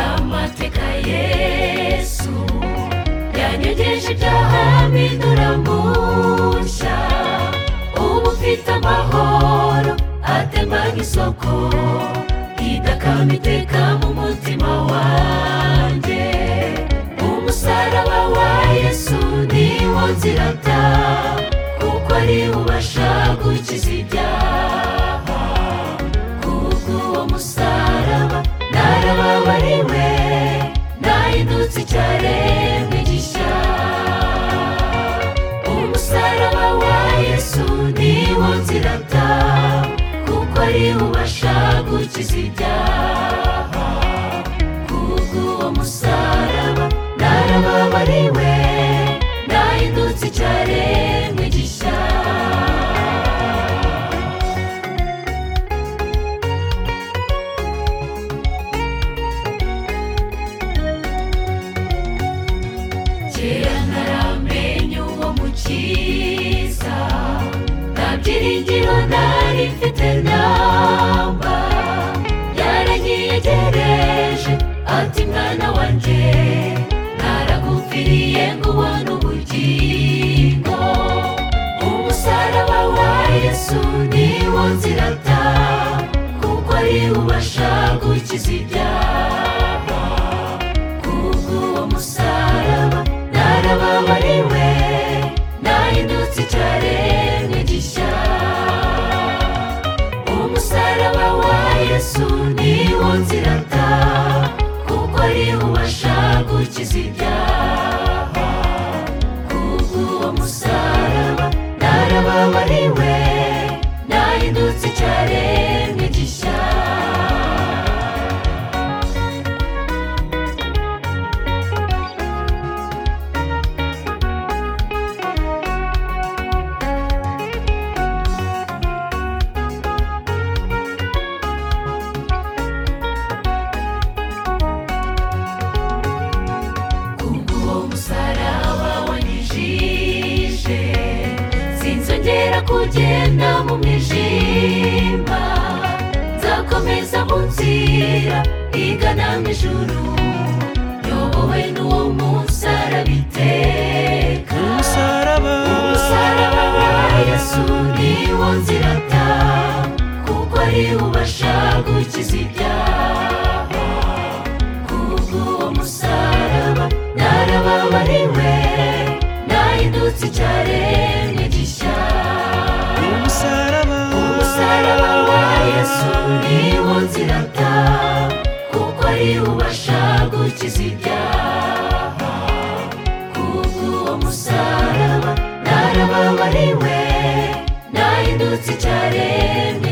Afurika Yesu yanyogeje ibyaha mpindura mushya ubu ufite amahoro atemba nk'isoko idakama iteka mu mutima wanjye umusaraba wa Yesu ni wo nzirata kuko ari wo ubasha gukiza ibyaha kubw'uwo musaraba narababariwe nahindutse icyaremwe gishya umusaraba wa yesu ni wo nzirata kuko ari wo ubasha gukiza ibyaha kubw'uwo musaraba narababariwe nahindutse icyaremwe gishya kera ntaramenye uwo mukiza nta byiringiro nari mfite namba yaranyegereje ati mwana wanjye naragupfiriye ngo ubone ubugingo umusaraba wa yesu ni wo nzirata kuko ari wo ubasha gukiza ibyaha kubw'uwo musaraba narababariwe nahindutse icyaremwe gishya umusaraba wa yesu ni wo nzirata kuko ari wo ubasha gukiza ibyaha kubw'uwo musaraba narababariwe nahindutse icyaremwe gishya kubw'uwo musaraba wanyijije sinzongera kugenda mu mwijima nzakomeza mu nzira igana mu ijuru yobowe n'uwo musaraba iteka umusaraba umusaraba wa yesu ni wo nzirata kuko ari wo ubasha gukiza ibyaha kubw'uwo musaraba narababariwe nahindutse icyaremwe gishya umusaraba umusaraba wa yesu ni wo nzirata kuko ari wo ubasha gukiza ibyaha kubw'uwo musaraba narababariwe nahindutse icyaremwe